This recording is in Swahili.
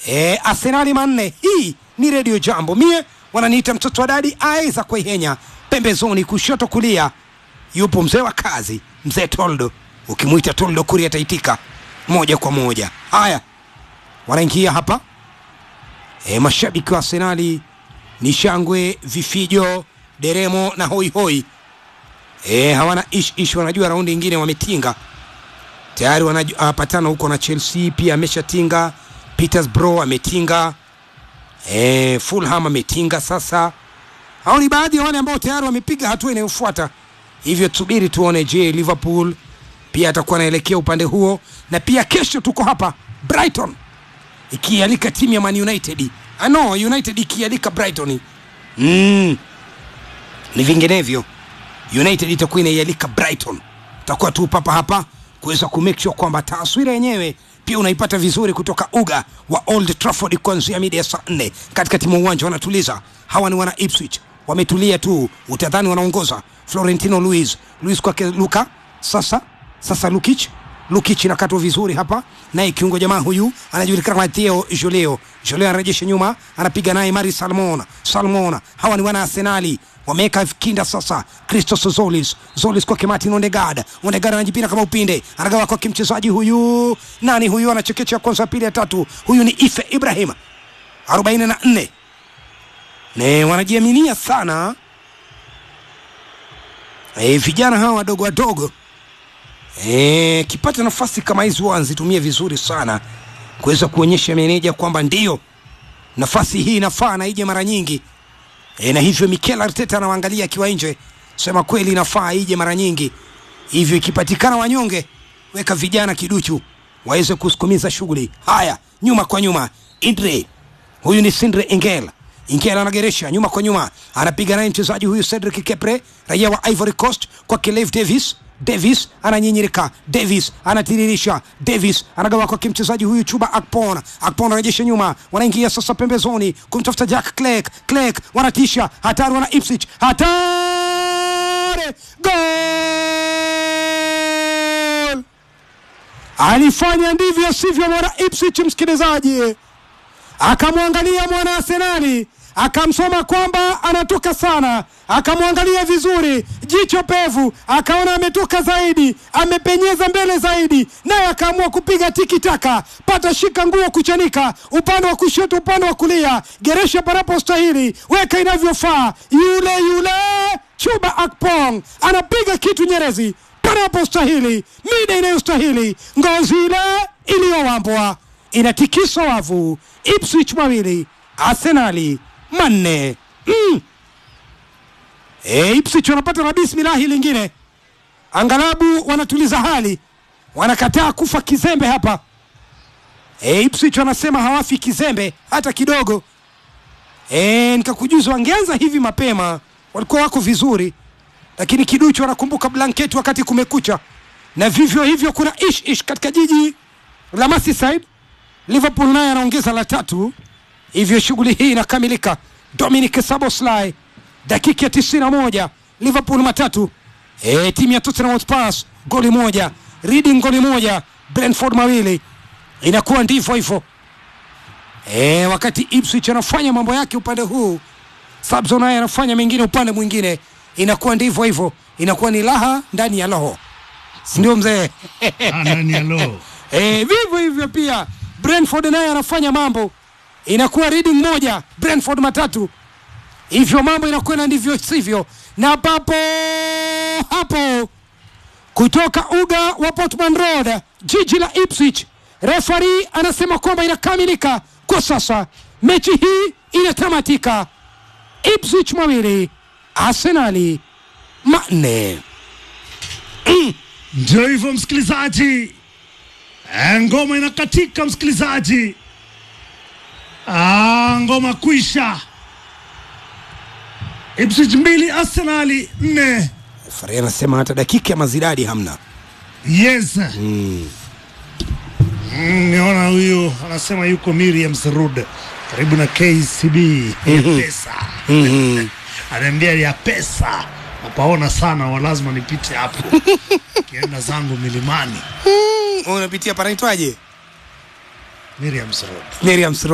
e, Arsenali manne. Hii ni redio Jambo, mie wananiita mtoto wa dadi aiza kuihenya pembezoni, kushoto kulia yupo mzee wa kazi, mzee Toldo. Ukimwita Toldo kuri ataitika moja kwa moja. Haya, wanaingia hapa e, mashabiki wa Arsenali ni shangwe, vifijo, deremo na hoihoi e, hawana ish ish, wanajua raundi ingine wametinga tayari, wanapatana huko na Chelsea pia ameshatinga, Petersbro ametinga e, Fulham ametinga. Sasa hao ni baadhi ya wale ambao tayari wamepiga hatua inayofuata, hivyo tusubiri tuone, je, Liverpool pia atakuwa anaelekea upande huo, na pia kesho tuko hapa Brighton ikialika timu ya Man United. Ah, no, United ikialika Brighton. Mm. Ni vinginevyo United itakuwa inaialika Brighton. Takuwa tu papa hapa kuweza ku make sure kwamba taswira yenyewe pia unaipata vizuri kutoka uga wa Old Trafford kuanzia mida ya saa nne katikati mwa uwanja wanatuliza. Hawa ni wana Ipswich, wametulia tu, utadhani wanaongoza. Florentino Luis, Luis kwake Luka, sasa sasa Lukic Lukic inakatwa vizuri hapa, naye kiungo jamaa huyu anajulikana kama Theo Joleo. Joleo anarejesha nyuma, anapiga naye Mari Salmon. Salmon, hawa ni wana Arsenali wameweka kinda sasa. Christos Zolis, Zolis kwake Martin Ondegard. Ondegard anajipina kama upinde, anagawa kwake mchezaji huyu, nani huyu, anachekecha kwanza, pili ya tatu. Huyu ni Ife Ibrahim, 44 ne wanajiaminia sana e, vijana hawa wadogo wadogo e, kipata nafasi kama hizi huwa wanazitumia vizuri sana kuweza kuonyesha meneja kwamba ndio nafasi hii inafaa na ije mara nyingi e, na hivyo Mikel Arteta anawaangalia akiwa nje, sema kweli inafaa ije mara nyingi, hivyo ikipatikana wanyonge, weka vijana kiduchu waweze kusukumiza shughuli. Haya, nyuma kwa nyuma, Indre huyu ni Sindre Engel Ingela anageresha nyuma kwa nyuma, anapiga naye mchezaji huyu Cedric Kepre, raia wa Ivory Coast, kwake Lev Davis. Davis ananyinyirika, Davis anatiririsha, Davis anagawa kwake mchezaji huyu Chuba Akpon. Akpon anarejesha nyuma, wanaingia sasa pembezoni kumtafuta Jack Clegg. Clegg wanatisha, hatari, wana Ipswich, hatari, gol! Alifanya ndivyo sivyo mwana Ipswich, msikilizaji akamwangalia mwana Arsenali akamsoma kwamba anatoka sana, akamwangalia vizuri, jicho pevu, akaona ametoka zaidi, amepenyeza mbele zaidi, naye akaamua kupiga tiki taka, pata shika nguo kuchanika, upande wa kushoto, upande wa kulia, geresha panapostahili, weka inavyofaa. Yule yule Chuba Akpong anapiga kitu Nyerezi panapostahili, mida inayostahili, ngozi ile iliyowambwa inatikisa wavu. Ipswich mawili Arsenali manne. Mm. E, Ipswich wanapata na bismilahi lingine, angalabu wanatuliza hali, wanakataa kufa kizembe hapa. E, Ipswich wanasema hawafi kizembe hata kidogo. E, nikakujuza wangeanza hivi mapema walikuwa wako vizuri, lakini kiduchu wanakumbuka blanketi wakati kumekucha, na vivyo hivyo kuna ish ish katika jiji la Merseyside. Liverpool naye anaongeza la tatu, hivyo shughuli hii inakamilika. Dominic Szoboszlai dakika ya tisini na moja Liverpool matatu, e, timu ya Tottenham Hotspur goli moja, Reading goli moja, Brentford mawili. Inakuwa ndivyo hivyo e, wakati Ipswich anafanya mambo yake upande huu, Sabzo naye anafanya mengine upande mwingine. Inakuwa ndivyo hivyo, inakuwa ni raha ndani ya roho, si ndio mzee? ndani ya roho e, vivyo hivyo pia Brentford naye anafanya mambo, inakuwa Reading moja Brentford matatu, hivyo mambo inakwenda ndivyo sivyo, na papo hapo kutoka uga wa Portman Road, jiji la Ipswich, refari anasema kwamba inakamilika kwa sasa, mechi hii inatamatika, Ipswich mawili Arsenali manne. ndio hivyo msikilizaji Eh, ngoma inakatika msikilizaji ah, ngoma kwisha Ipswich mbili Arsenali nne Refari anasema hata dakika ya mazidadi hamna. yes mm. niona huyu anasema yuko Miriam Serud karibu na KCB ya pesa anaambia ya pesa napaona sana wa lazima nipite hapo kienda zangu milimani Unapitia panaitwaje? Miriam Serud Miriam